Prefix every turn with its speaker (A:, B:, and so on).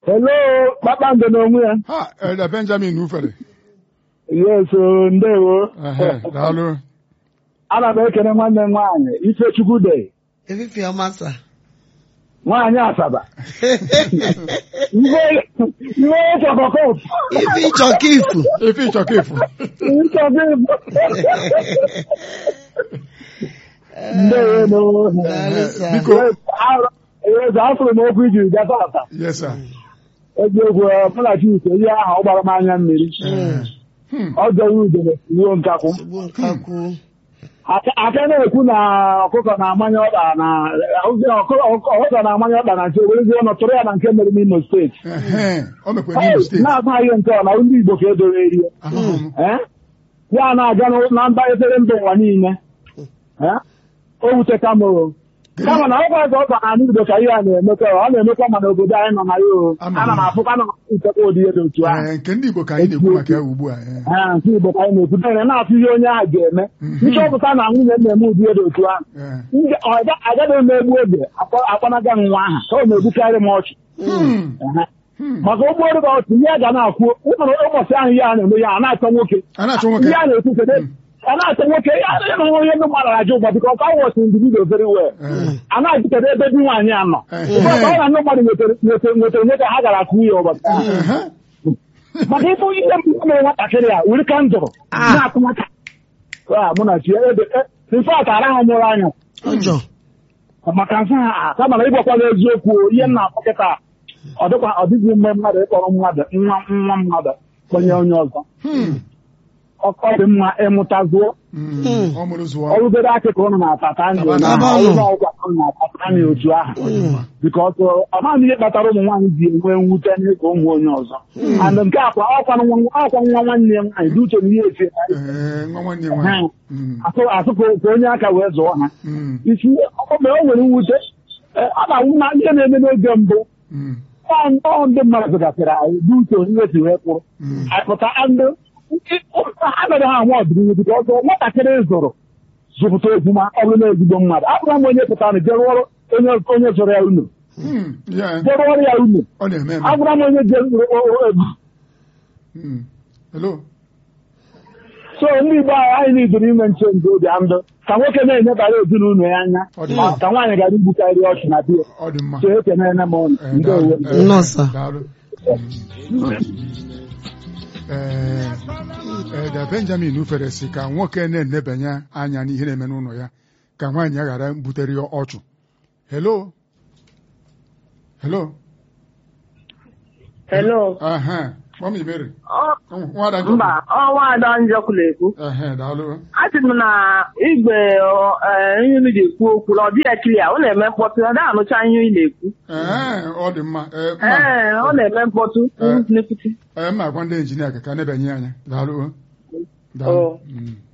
A: Hello, kpakpando n'onwe ya.
B: ha Elder Benjamin ufere
A: Yes, o, ndewo.
B: ehe daalụ
A: Ana m ekene nwanne m nwaanyị Ifechukwu de
C: Efifi ọma sa.
A: nwaanyị Asaba. Iwe iwe chọkọkọp.
C: Ife ịchọ ka ifu.
B: efe ịchọka efu
A: Ndewo no.
C: Daalụ sa.
B: biko
A: Yes, afụrụ m okwu ijiri bịa tata.
B: yes sir
A: Eziokwu mụ na Chike ihe ahụ ọ gbara m anya mmiri.
B: Hmm.
A: Ọ jọrọ udele ruo nkakwụ.
C: Ugbu nkakwu.
A: aka aka na-ekwu na ọkụkọ na-amanye ọkpa na ọkụ- ọkụkọ na-amanye ọkpa na nke werezie ọnụ tụrụ ya na nke mere n'Imo steeti
B: ehe o mekwara n'Imo steeti
A: na-agbaghị nke ọ na ndị Igbo ka edoro erie
B: ahụhụ m
A: Eh? ya na-aga n'ụ- na mba efere mba ụwa niile Eh? o wute kama o kama na ọkwa ọzọ ọkpa na Igbo ka ihe a na-emekwa ọ na-emekwa mana obodo anyị nọ na ya o
B: Ama m.
A: ana m afụkwa na nchekwa ụdị ihe dị otu ahụ
B: Ee, nke ndị Igbo ka anyị na-ekwu maka ya ugbu a ee.
A: Eh, nke Igbo ka anyị na-ekwu dere na-atụ ihe onye ahụ ga-eme
B: Mhm.
A: nchọpụta na nwunye m na-eme ụdị ihe dị otu ahụ
B: Ee.
A: Ndị- ọ ga- agaghị m egbu oge akpọ- akpọnaga m nwa ahụ ka ọ na-egbukarị m ọchụ
B: Hmm.
A: Ehe.
B: Hmm.
A: maka ụgbọelu bụ ọchụ ihe a ga na-akwụ ụmụrụ ụbọchị ahụ ihe a na-eme ya a na-achọ nwoke
B: a na-achọ nwoke
A: ihe a na-ekwu kedu a na-achọ nwoke ya adịghị na onye ndị mmadụ ajụ ụgbọ bika ọka wọchị individual very well
B: Ee.
A: a na-ajụ kedu ebe di nwaanyị a nọ
B: Ehe.
A: ụbọchị ọ na ndị mmadụ nwetara nwetara nwetara nwoke ha gara akụ ya ụbọchị ahụ
B: Ehe.
A: maka ịbụ ihe mbụ mere nwatakịrị a wuri kandụl
C: Ah.
A: na-akụ nwata Ah, mụ na chi ebe infat ara ha mụrụ anya
C: Ọjọ.
A: maka nsọ ha kama na ịgwakwala eziokwu o, ihe m na-akpọ kịta ọ dịkwa ọ dịghị mgbe mmadụ ịkpọrọ mmadụ nwa nwa mmadụ kwenye onye ọzọ
B: Hmm.
A: ọkọ dị mma ịmụta zuo
B: Hmm. ọ mụrụ zụọ
A: ọrụgoro akịka ụnụ na-atata anyị
B: Taba
C: ọnụ.
A: ọgwụ ụnụ na-atata anyị otu ahụ bikọs ọmaghị ihe kpatara ụmụ nwaanyị ji enwe mwute n'ịka ụmụ onye ọzọ and nke akwa ọkwa nwa ọkwa nwa nwanne ya nwaanyị dị uche na ihe esi
B: Ee, nwa nwanne nwaanyị Hmm.
A: asụ asụ ka ka onye aka wee zụọ ha
B: Hmm.
A: isi ọ mgbe o nwere mwute eh, ọ na-awụ na ihe na-eme n'oge mbụ
B: Hmm.
A: ọ ọ ndị mmadụ gasịrị anyị dị uche onye si wee kwụrụ
B: Hmm.
A: anyị pụta ndị anaghị ha anwa ọdịnihu dịka ọzọ nwatakịrị zụrụ zụpụta ozuma ọ bụrụ na ezigbo mmadụ abụra m onye pụtara je rụọrọ onye onye zụrụ ya unu
B: Hmm. Ya,
A: je rụọrọ ya unu
B: ọ na-eme eme
A: abụra m onye je rụọ- rụọ- rụọ-
B: Hmm. Hello?
A: so ndị Igbo anyị anyị na-idoro ime nche ndị obi ndụ ka nwoke na-enyebara ezinụlọ ya anya
B: Ọ dị
A: ma
B: mma.
A: ka nwaanyị gara igbukarị ọchụ na di ya
B: ọ dị mma
A: so ekenene m ụnụ
B: Ee,
A: ndewo
B: daalụ. Ee,
C: Nnọọ, sir.
B: daalụ. Ee, Elder Benjamin ufere si ka nwoke na-enebanye anya n'ihe na-eme n'ụlọ ya ka nwaanyị ya ghara butere ya ọchụ hello hello
D: Hello.
B: aha mami Mary
D: Ọ-
B: nwada Njọkụ.
D: Mba, ọnwa ada njọkụ na-ekwu.
B: ehe daalụ
D: Asị m na igwe ọ, eh, ihe unu ji-ekwu okwu na ọ dịghị kilia ọ na-eme mkpọtụ ọ dịghị anụcha ihe ị na-ekwu
B: ee ọ dị mma ee mma
D: ee ọ na-eme mkpọtụ
B: Eh.
D: n'ekwuti
B: ee mma agwa ndị injinia ka ka nebanye anya daalụ daalụ
D: Oh.
B: Mm.